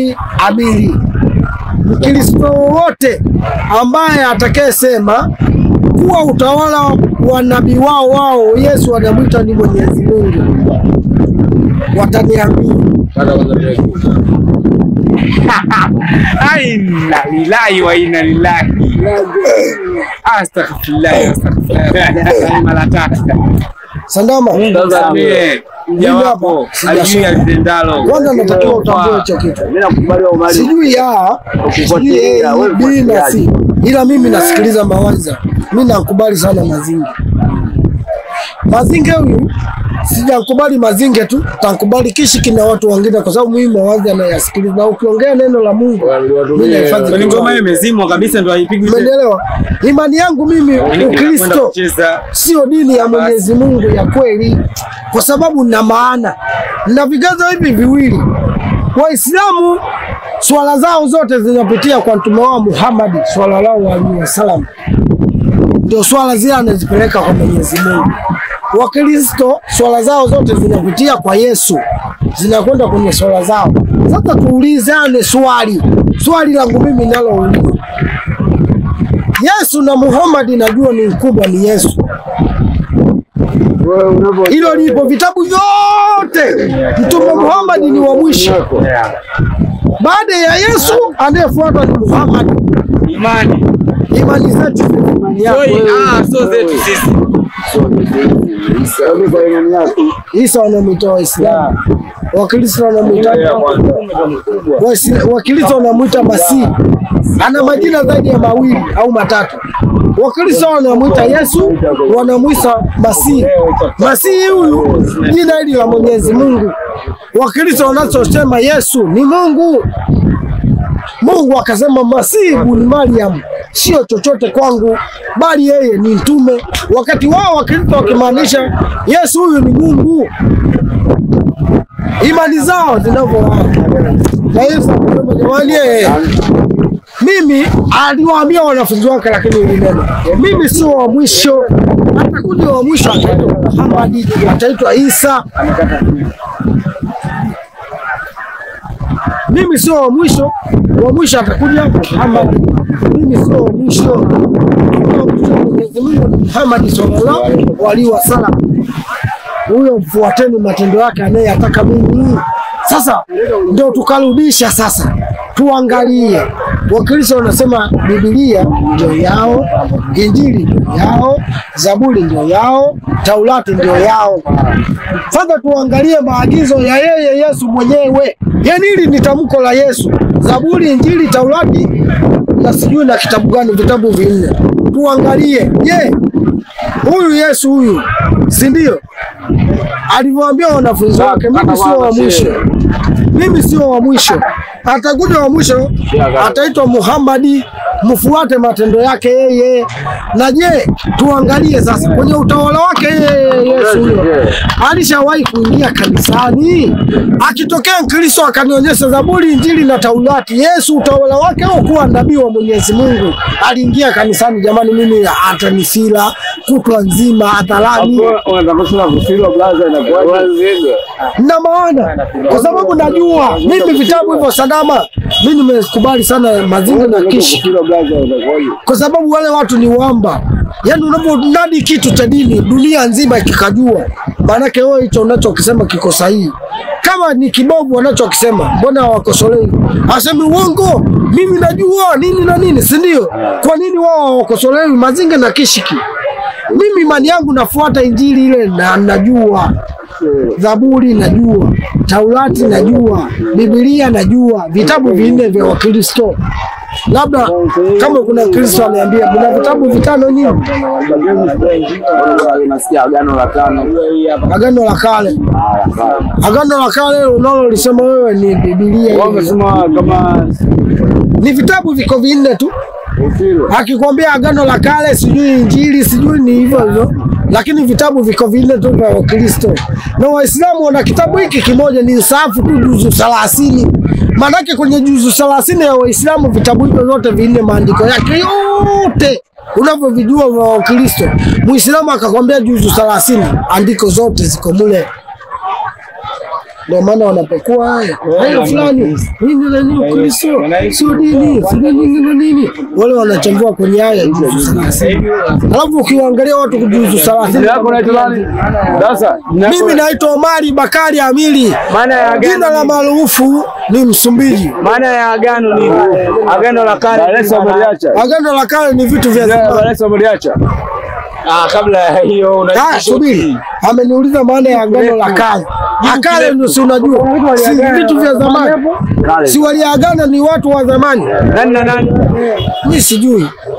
amili. Mkristo wowote ambaye atakayesema kuwa utawala wa nabii wao wao Yesu anamwita ni Mwenyezi Mungu, wataniambia Inna lillahi wa inna lillahi. Astaghfirullah, astaghfirullah. Mara tatu. Sandama. Msamehe mja Mimi wako hapa alijui sijasoma. alitendalo. Kwanza natakiwa utambue hicho kitu. Mimi nakubali Omari. Sijui ya sijui Ukifuatilia, A, wewe B na C, mfuatiliaji. ila mimi nasikiliza mawaidha. Mimi nakubali sana Mazinge. Mazinge huyu sijakubali Mazinge tu, takubali Kishiki na watu wengine, kwa sababu mimi mawaidha nayasikiliza, na ukiongea neno la Mungu mimi nahifadhi Kwani kichwani. ngoma hiyo imezimwa kabisa ndo haipigwi tena. Umenielewa? Imani yangu mimi Kwenda Ukristo kucheza sio dini ya Mwenyezi Mungu ya kweli, kwa sababu na maana na vigezo hivi viwili. Waislamu swala zao zote zinapitia kwa mtume wao Muhammad sallallahu alaihi wasallam, ndio swala zile anazipeleka kwa Mwenyezi Mungu. Wakristo swala zao zote zinapitia kwa Yesu, zinakwenda kwenye swala zao. Sasa tuulizane swali, swali langu mimi nalouliza Yesu na Muhammad najua ni mkubwa ni Yesu. Wewe unavyo Hilo lipo vitabu vyote. Mtume Muhammad ni wa mwisho. Baada ya Yesu anayefuata ni Muhammad. imani. Imani zetu ni imani yako. Sio ah, sio zetu sisi. Hebu kwa imani yako. Isa wanamwita Waislamu, Wakristo wanamwita Waisla- Wakristo wanamwita Masihi. Ana majina zaidi ya mawili au matatu. Wakristo wanamwita Yesu, wanamwita Masihi. Masihi huyu jina hili la Mwenyezi Mungu. Wakristo wanachosema Yesu ni Mungu. Mungu akasema Masihi ibn Maryam sio chochote kwangu, bali yeye ni mtume. Wakati wao Wakristo wakimaanisha Yesu huyu ni Mungu, imani zao zinavyowaka. Na Yesu akasema jamani, yeye mimi aliwaambia wanafunzi wake, lakini hili neno mimi sio wa mwisho, atakuja wa mwisho, ataitwa Muhammad, ataitwa Isa. Mimi sio wa mwisho, wa mwisho atakuja Muhammad. Mimi sio wa mwisho, wa mwisho Mwenyezi Mungu ni Muhammad sallallahu alaihi wasallam. Huyo mfuateni matendo yake anayeyataka mimi. Sasa ndio tukarudisha sasa, tuangalie. Wakristo wanasema Biblia ndio yao, Injili ndio yao, Zaburi ndio yao, Taurati ndio yao. Sasa tuangalie maagizo ya yeye Yesu mwenyewe. Yaani hili ni tamko la Yesu, Zaburi, Injili, Taurati na sijui na kitabu gani, vitabu vinne. Tuangalie, je, huyu Yesu huyu, si ndio alivyoambia wanafunzi wake, mimi sio wa mwisho, mimi sio wa mwisho, atakuja wa mwisho, ataitwa Muhammadi, mfuate matendo yake yeye. Na je, tuangalie sasa kwenye utawala wake yeye Yesu huyo alishawahi kuingia kanisani? Akitokea Mkristo akanionyesha Zaburi, Injili na Taurati, Yesu utawala wake au kuwa nabii wa Mwenyezi Mungu aliingia kanisani? Jamani, mimi atanisila kutwa nzima hadharani Unataka kusema kufiro blaza inakuwaje? na maana kwa sababu najua mimi vitabu hivyo Sadama, mimi nimekubali sana Mazinga na Kishi Kufiro blaza inakuwaje? kwa sababu wale watu ni wamba. Yaani unaponadi kitu cha dini dunia nzima ikikajua, maanake wewe hicho unachokisema kiko sahihi. Kama ni kibovu wanachokisema, mbona hawakosolei? Asemi uongo, mimi najua nini na nini, si ndio? Kwa nini wao hawakosolewi Mazinga na Kishiki? Mimi imani yangu nafuata Injili ile na najua Zaburi najua, Taurati najua, Biblia najua, vitabu vinne vya Wakristo. Labda kama kuna Kristo aniambia kuna vitabu vitano nini? Unasikia agano la tano. Agano la Kale. Agano la Kale unalolisema wewe ni Biblia. Wao wamesema kama Ni vitabu viko vinne tu. kufiro. Akikwambia Agano la Kale, sijui Injili, sijui ni hivyo hivyo, lakini vitabu viko vinne tu vya Wakristo na Waislamu wana kitabu hiki kimoja, ni safu tu juzu thelathini. Maanake kwenye juzu thelathini ya Waislamu vitabu hivyo vyote vinne, maandiko yake yote unavyovijua vya Wakristo, Muislamu akakwambia juzu thelathini, andiko zote ziko mule. ndio maana wanapekua haya haya fulani nini na nini Ukristo sio dini sio nini na nini, wale wanachambua kwenye haya juzu thelathini, alafu ukiwaangalia watu kujuzu thelathini. Jina lako unaitwa nani? Sasa jina lako- Mimi naitwa Omari Bakari Amili, Maana ya jina agano la ni- maarufu ni Msumbiji. maana ya agano ni agano la kale. Dar es Salaam uliacha. Agano la kale ni vitu vya Jina la Dar zamani. es Salaam uliacha. Ah, kabla ya hiyo una Ah, subiri, ameniuliza maana ya agano la kale. Akale ndio si unajua, si vitu vya zamani, Kale. si waliagana ni watu wa zamani. nani na nani? Mi sijui